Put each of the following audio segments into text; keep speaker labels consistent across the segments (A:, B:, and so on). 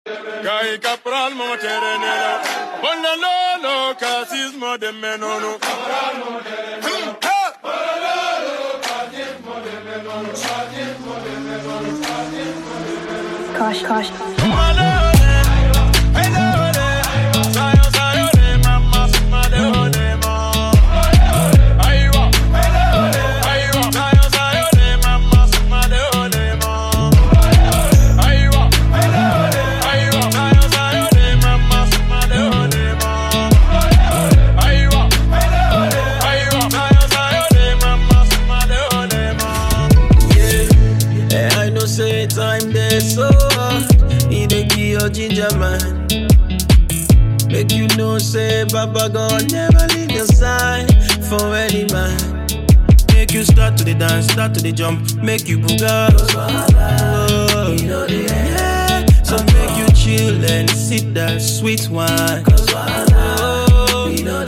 A: Gai capral mo terenelo, bolla lolo casismo de menono.
B: Kosh, kosh.
C: Eh, I know say time there so He dey give your ginger man Make you know say Baba God never leave your side For any man Make you start to the dance, start to the jump Make you booga oh, yeah. So make you chill and sip that sweet wine oh, you know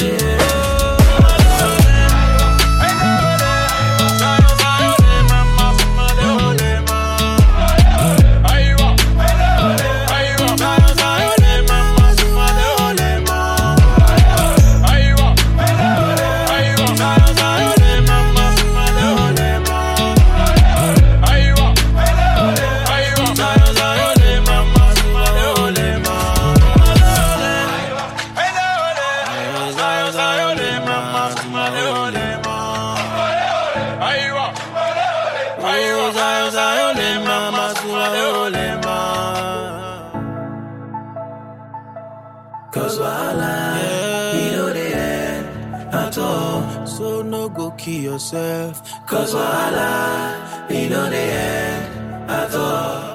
C: Cause wahala, you know the end at all. So no go kill yourself. Cause wahala, you know the end at all.